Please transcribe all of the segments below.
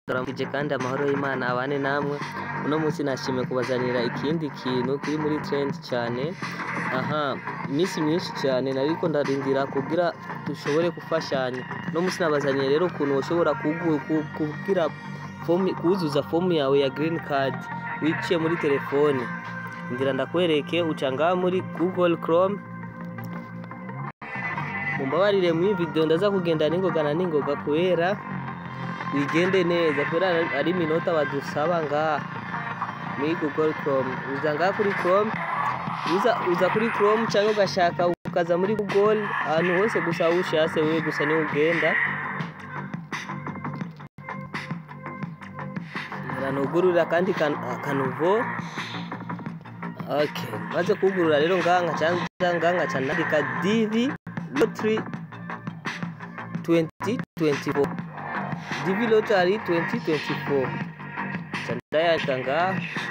ndaramukije kandi amahoro y'Imana abane namwe uno munsi nashimye kubazanira ikindi kintu kiri muri trend cyane aha iminsi myinshi cyane nariko ndarindira kugira dushobore gufashanya uno munsi nabazaniye rero ukuntu ushobora kugu- ku- kugira fomu kuzuza fomu yawe ya green card wiciye muri telefone ngira ndakwereke uca ngaha muri google chrome mumbabarire mu video ndaza kugenda ningoga na ningoga kubera bigende neza kubera ari iminota badusaba ngaha muri google chrome uza ngaha kuri chrome uza, uza kuri chrome cyangwa ugashaka ukaza muri google ahantu hose gusa aho ushatse wewe gusa niho ugenda nugurura kandi kanuvo okay maze kugurura rero ngaha nkaca ngaha nkaca nandika dv lottery 2024 dv lottery 2024 nca ndayandika ngaha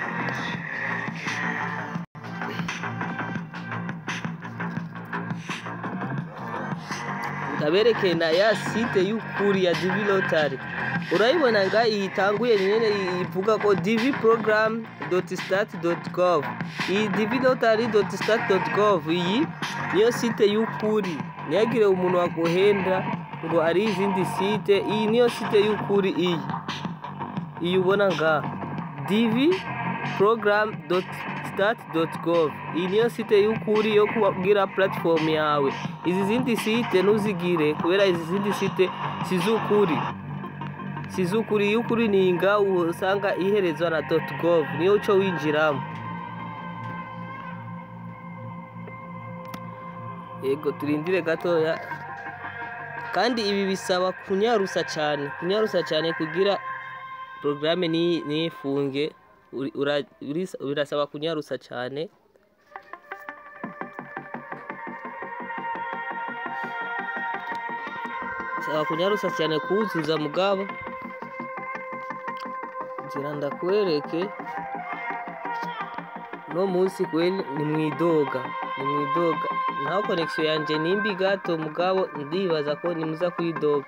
ndaberekeye na ya site y'ukuri ya dv lottery urayibona nga itanguye nyene ivuga ko dv program start gov iyi dv lottery start gov iyi niyo site y'ukuri ntiyagire umuntu waguhenda ngo ari izindi site iyi niyo site y'ukuri iyi iyi ubona nga dv program start gov iyi niyo site y'ukuri yo kubwira platform yawe izi zindi site ntuzigire kubera izi zindi site sizukuri sizukuri y'ukuri ninga usanga iherezwa na gov niyo uco winjiramo yego turindire gatoya kandi ibi bisaba kunyarusa cyane kunyarusa cyane kugira porogaramu nifunge birasaba kunyarusa cyane bisaba kunyarusa cyane kuwuzuza mugabo ngira ndakwereke no munsi kweli ni mwidoga ni mwidoga naho connection yanje nimbi gato mugabo ndibaza ko nimuza kwidoga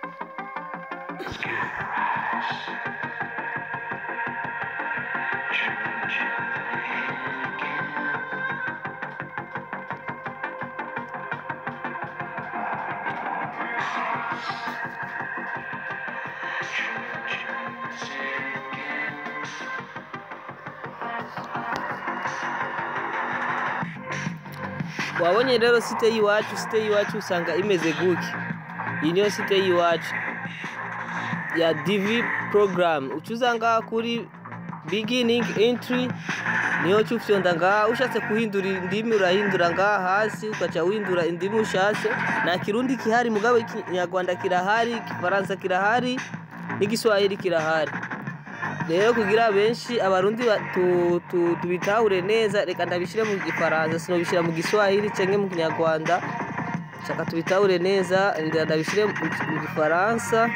wabonye rero site y'iwacu site y'iwacu usanga imeze gutya iyi niyo site y'iwacu ya dv program ucuza ngaha kuri beginning entry niyo cyufyonda ngaha ushatse kuhindura indimi urahindura ngaha hasi ukaca windura indimi ushatse nta kirundi kihari mugabo ikinyarwanda kirahari igifaransa kirahari n'igiswahili kirahari rero kugira benshi abarundi tubitahure neza reka ndabishyire mu gifaransa sinobishyira mu giswahili cyangwa mu kinyarwanda shaka tubitahure neza ndabishyire mu gifaransa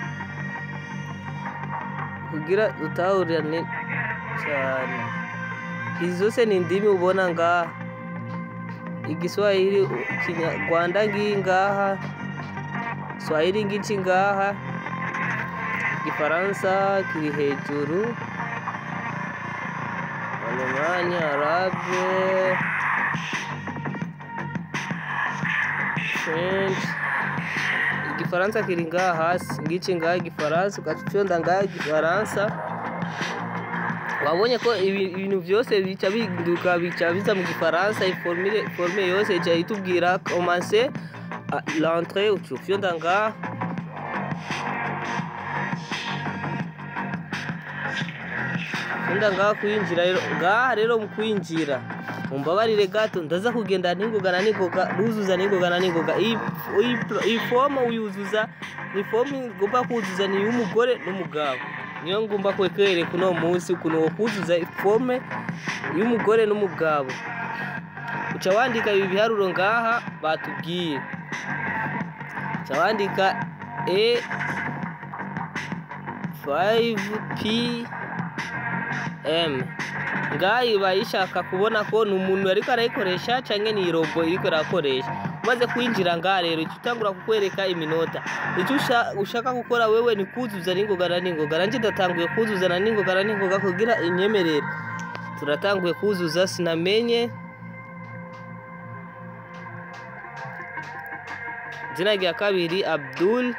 kugira dutahurane cyane izi zose ni indimi ubona ngaha igiswahili kinyarwanda ngiyi ngaha swahili ngici ngaha igifaransa kiri hejuru alemani arabe french igifaransa kiri ngaha hasi ngici ngaha igifaransa ugaconda ngaha igifaransa wabonye ko ibintu byose bica bihinduka bica biza mu gifaransa iforme yose ica itubwira commence l'entrée ucufyonda ngaha Unda ngaha kuyinjira rero ngaha rero mu kuyinjira mumbabarire gato ndaza kugenda ningoga na ningoga ruzuza ningoga na ningoga iyi fomu uyuzuza ni fomu ngomba kuzuza ni y'umugore n'umugabo niyo ngomba kwereka uno munsi ukuntu wo kuzuza fomu y'umugore n'umugabo uca wandika ibi biharuro ngaha batubwiye uca wandika e 5p m ngaho iba yishaka kubona ko ni umuntu ariko arayikoresha cyangwa ni robo iriko irakoresha umaze kwinjira ngaha rero ica utangura kukwereka iminota icyo usha- ushaka gukora wewe ni kuzuza n'ingoga na n'ingoga nanjye ndatanguye kuzuza na n'ingoga na n'ingoga kugira inyemerere turatanguye kuzuza sinamenye izina rya kabiri abdul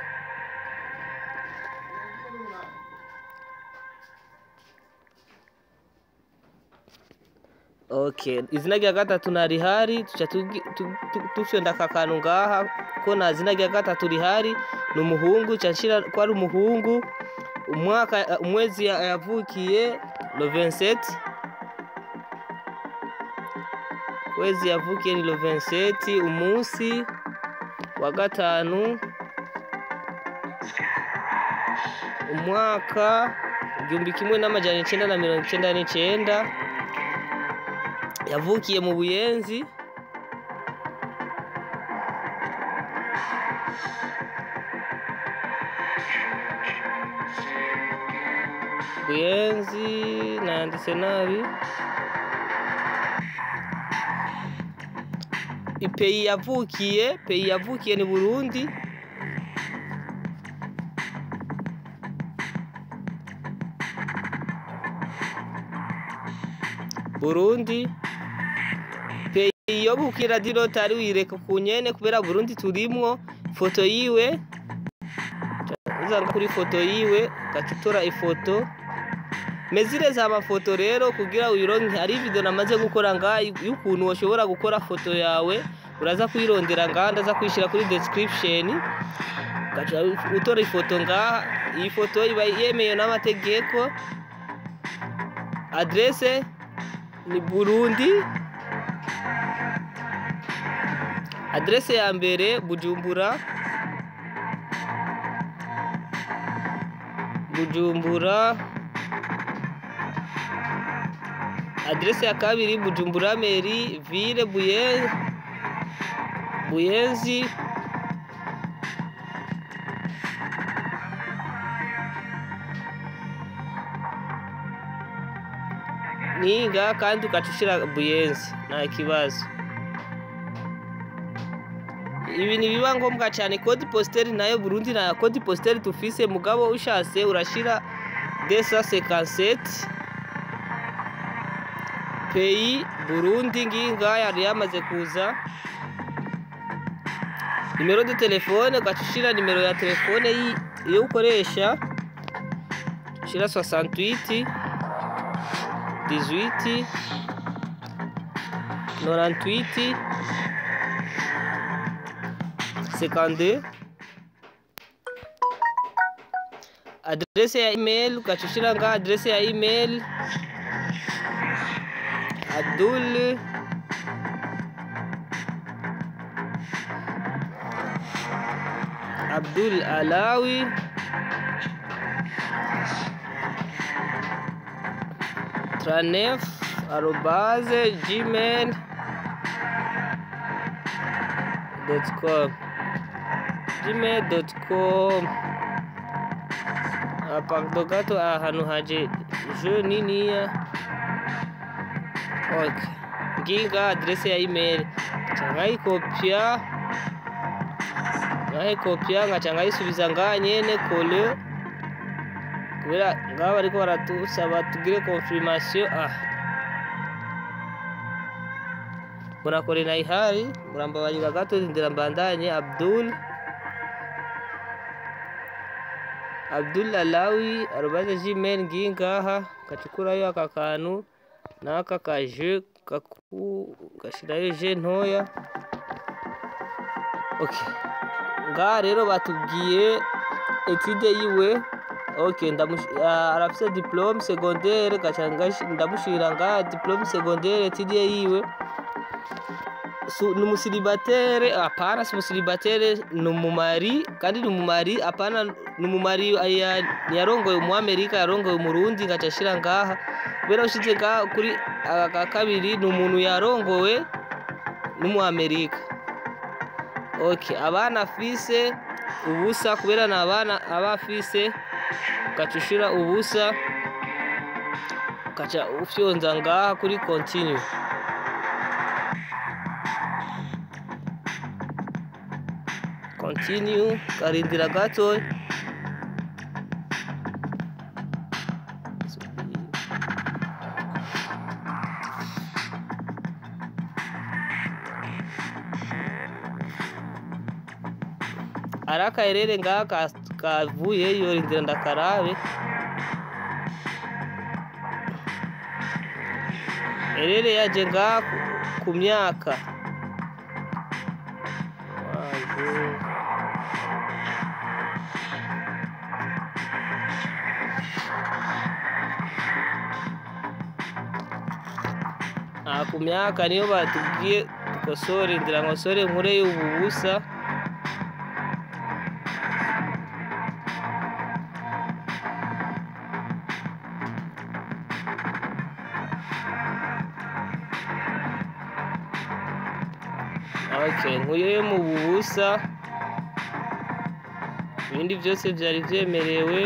okay izina rya gatatu ntarihari tuca tugi- tu- tu- dufyonda aka kantu ngaha ko nta zina rya gatatu rihari ni umuhungu ca nshira ko ari umuhungu umwaka umwezi ya- yavukiye lo 27 kwezi yavukiye ni lo 27 umunsi wa gatanu umwaka igihumbi kimwe n'amajana icenda na mirongo icenda n'icenda yavukiye mu buyenzi buyenzi nanditse nabi ipeyi yavukiye peyi yavukiye ni burundi burundi peyi yo bukira dirotari wireka ku nyene kubera burundi turimwo foto yiwe uzanga kuri foto yiwe gacutora ifoto mezire za mafoto rero kugira uyironke hari video namaze gukora ngaha y'ukuntu woshobora gukora foto yawe uraza kuyirondera ngaha ndaza kuyishyira kuri description ugaca utora ifoto ngaha iyi foto iba yemewe n'amategeko adrese ni burundi adrese ya mbere bujumbura bujumbura adrese ya kabiri bujumbura meri ville buye buyenzi niga kandi ugaca ushira buyenzi nta kibazo ibi ntibiba ngombwa cyane kodi positeri nayo burundi nta kodi positeri tufise mugabo ushatse urashira desa sekanseti peyi burundi nginga yari yamaze kuza nimero de telefone ugaca ushira nimero ya telefone yi- iyo ukoresha ushira 68 18 98 52 adrese ya email ugaca ushira nga adrese ya email abdul abdul alawi tranef arobase gmail dot com gmail dot com apakdo gato ahantu haje je niniya okay nginga adrese ya email nkayikopya nkayikopya ngaca nkayisubiza ngaha nyene kole kubera ngaha bariko baratusaba tugire confirmation ah murakore na ihari murambabarira gato ndira mbandanye abdul abdul alawi arobaze gmail ngiyi ngaha gacukurayo aka kantu n'aka kaje gaku gashirayo je ntoya okay ngaha rero batubwiye etide yiwe okay ndamush- ah, arafise diplome secondaire gaca ngash- ndamushira ngaha diplome secondaire etide yiwe Su- ni umusiribatere hapana si umusiribatere ni umumari kandi ni umumari hapana ni umumari aya- yarongoye umuamerika yarongoye umurundi ngaca ashira ngaha kubera ushize ngaha kuri aka ka kabiri ni umuntu yarongowe n'umuamerika okay abana afise ubusa kubera ni abana aba afise ugaca ushira ubusa ugaca ufyonza ngaha kuri continue continue karindira gato ari akaherere ngaha ka- kavuyeyo rindira ndakarabe herere yaje ngaha ku- ku myaka waje aha ku myaka niyo batubwiye dukosore ndira nkosore nkure ubu busa okay nkuye mu bubusa ibindi byose byari byemerewe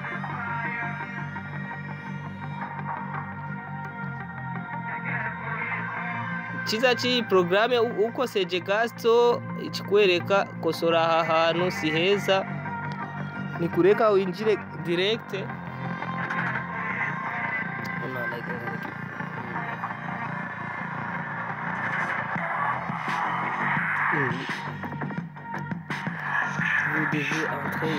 cyiza cy'iyi porogaramu uko seje gasito ikikwereka kosora aha hantu si heza ni kureka winjire direkite Vous devez entrer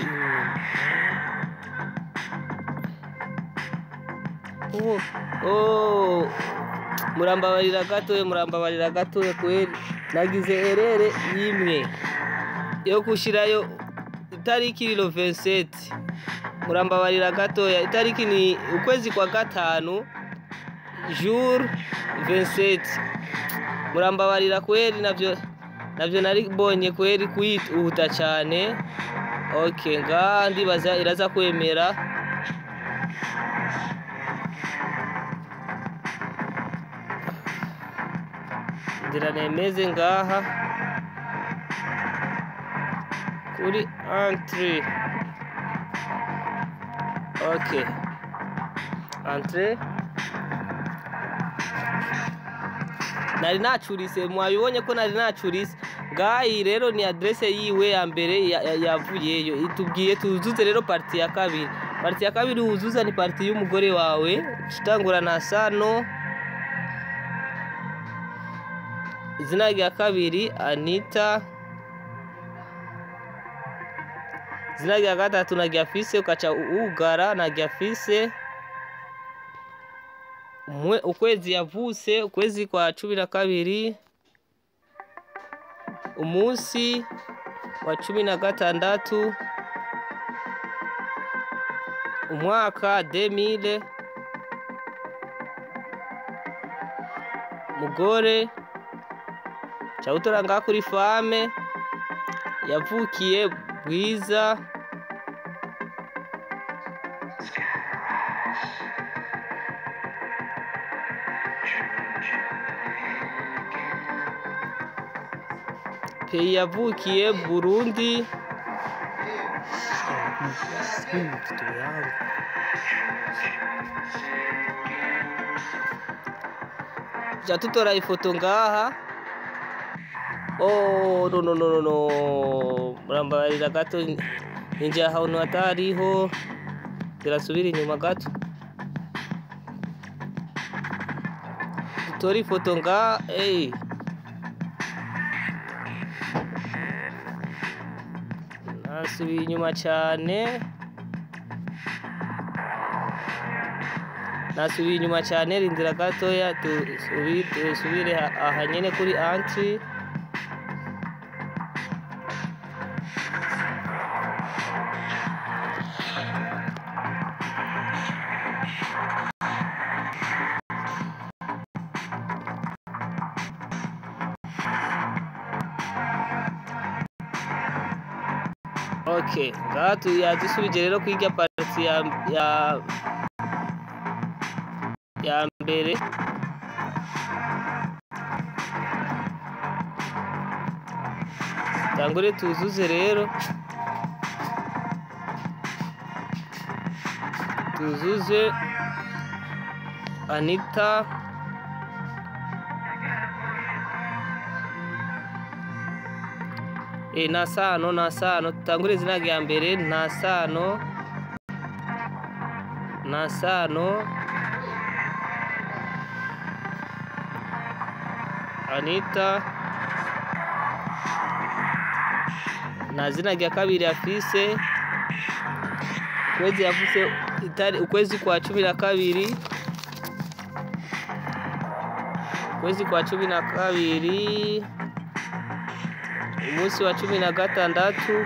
une... Oh, oh. murambabarira gatoya murambabarira gatoya kweri nagize erere imwe yo gushyirayo itariki riro 27 murambabarira gatoya itariki ni ukwezi kwa gatanu jour 27 murambabarira kweri navyo navyo nari bonye kweri kwihuta cyane okay ngaha ndibaza iraza kwemera ngira nemeze ngaha kuri entre okay entre nari nacurise mwabibonye ko nari nacurise ngayi rero ni adresse yiwe ya mbere ya- ya- yavuyeyo itubwiye tuzuze rero parti ya kabiri parti ya kabiri wuzuza ni parti y'umugore wawe tutangura na sano izina rya kabiri anita izina rya gatatu na gyafise ukaca ugara na gyafise Umwe- ukwezi yavutse ukwezi kwa cumi na kabiri umunsi wa cumi na gatandatu umwaka demile mugore cawutora ngaha kuri fame yavukiye bwiza peyi yavukiye burundi ja tutora ifoto ngaha oh no no no no no murambabarira gato ninjye ahantu hatariho zirasubira inyuma gato dutore ifoto ngaha eyi nasubiye inyuma cyane nasubiye inyuma cyane rindira gatoya tusubi- dusubire ha- aha nyine kuri antri ok ngaha tu- yadusubije rero kwiga pariti ya ya ya mbere tangure tuzuze rero tuzuze anita e, nta sano nta sano tutangure izina rya mbere nta sano nta sano anita nta zina rya kabiri afise ukwezi yavuse itari ukwezi kwa cumi na kabiri ukwezi kwa cumi na kabiri umunsi wa cumi na gatandatu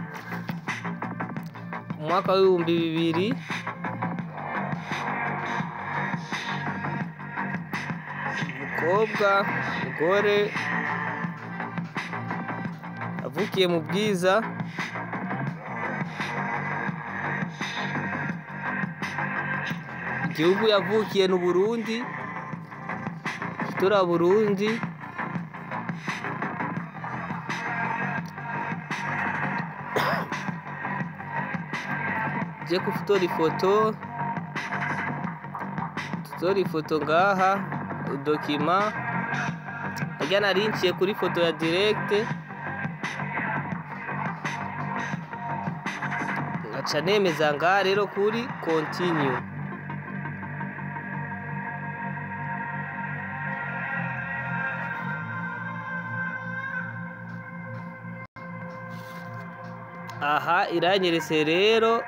umwaka w'ibihumbi bibiri umukobwa umugore avukiye mu bwiza igihugu yavukiye ni Burundi tura Burundi je kufotora ifoto tutora ifoto ngaha dokima harya narinciye kuri foto ya direct ngaca nemeza ngaha rero kuri continue aha iranyeretse rero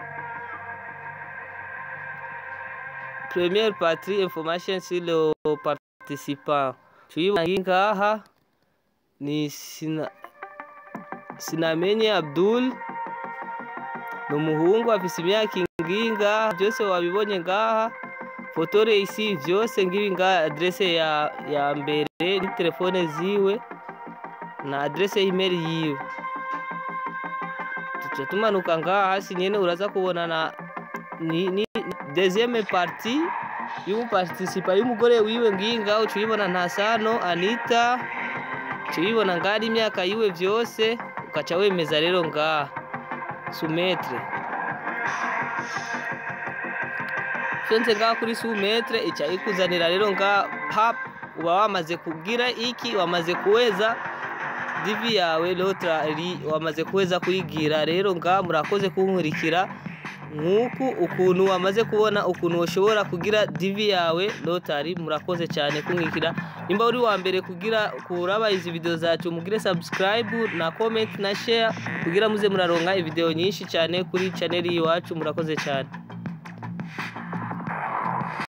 première partie information sur le participant tuyibona ngaha ni sina sinamenye abdul ni umuhungu afise imyaka ingiyi ngaha byose wabibonye ngaha fotore isi vyose ngibi ngaha adrese ya, ya mbere ni telefone ziwe na adrese y'imeri yiwe tuca tumanuka ngaha hasi nyene uraza kubona na ni, ni deuxième partie y'umuparticipa y'umugore wiwe ngiyi ngaho uca uyibona nta sano anita uca uyibona ngaha ari imyaka yiwe vyose ukaca wemeza rero ngaha sumetre fyonze ngaha kuri sumetre ica ikuzanira rero ngaha pap uba wamaze kugira iki wamaze kuweza divi yawe lotrari wamaze kuweza kuyigira rero ngaha murakoze kunkurikira nk'uku ukuntu wamaze kubona ukuntu ushobora kugira divi yawe lotari murakoze cyane kumwikira nimba uri wa mbere kugira kuraba izi video zacu mugire subscribe na comment na share kugira muze muraronka ivideo nyinshi cyane kuri channel iwacu murakoze cyane